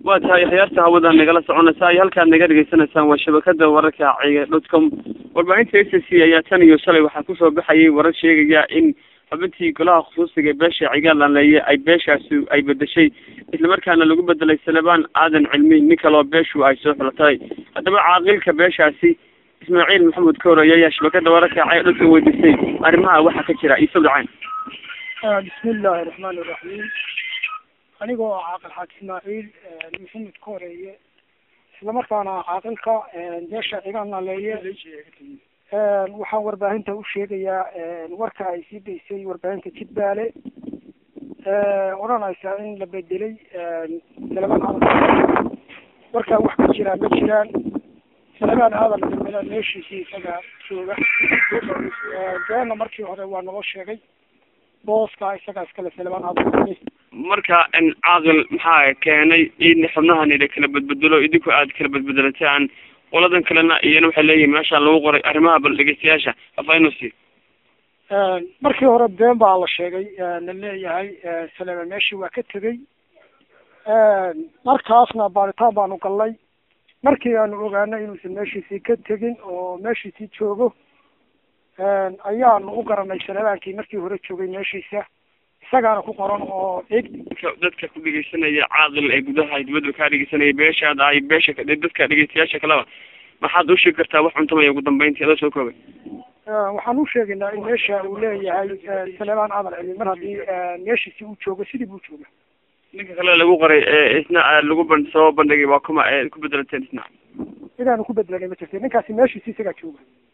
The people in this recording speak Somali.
waa tahay khiyaarta hawada nagala soconaysa iyo halkaad naga dhegeysanaysaan waa shabakada wararka ciga dot com warbaahinta s c ayaa tan iyo shalay waxaa kusoo baxayay warar sheegaya in xubintii golaha khusuusiga beesha cigaalaanleeye ay beeshaasi ay bedeshay islamarkaana lagu bedelay salebaan aadan cilmi nin kaloo beeshu ay soo xulatay haddaba caaqilka beeshaasi ismaaciil maxamed kowray ayaa shabakada wararka ciga dot com weydiisay arrimaha waxaa ka jira iso dhacayn bismi illaahi raxmaani iraxiim anigoo caaqil xaaj ismaaciil maxamed ka horeeye islamarkaana caaqilka beesha cigaanaleeye waxaan warbaahinta u sheegayaa warka ay sii daysay warbaahinta jidbaale odhanaysa in la bedelay salebaan aadan warkaa wax ka jiraan ma jiraan salebaan aadan damela meeshiisii isaga jooga beena markii hore waa naloo sheegay booska isagaa iskale salebaan aadan marka caaqil maxaa keenay in xubnahani la kala bedbedelo idinku aad kala bedbedelataan qoladan kalena iyana waxay leeyihin meeshaan lagu qoray arrimaha bal dhegeystayaasha afanusi markii hore been baa la sheegay la leeyahay salema meeshii waa ka tegey markaasna baaritaan baanu galnay markii aanu ogaanay inuusan meeshiisii ka tegin oo meeshiisii joogo ayaanu u garanay salebaankii markii hore joogay meeshiisa isagaana ku qoran oo eg dadka ku dhegeysanaya caaqil ee gudaha dibadda kaa dhegeysanaya beeshaada ay beesha dadka dhegeystayaasha kaleba maxaad u sheegi kartaa wax cuntamaya ugu dambeyntii adoo soo koobay waxaan u sheegaynaa in meesha uu leeyahay salebaan aadan cilmi mar haddii meeshiisi uu joogo sidii buu jooga ninka kale lagu qoray ee isna lagu ban soo bandhigay waa kuma ku bedelateen isna sidaanu ku bedelanay ma jirta ninkaasi meeshiisi isagaa jooga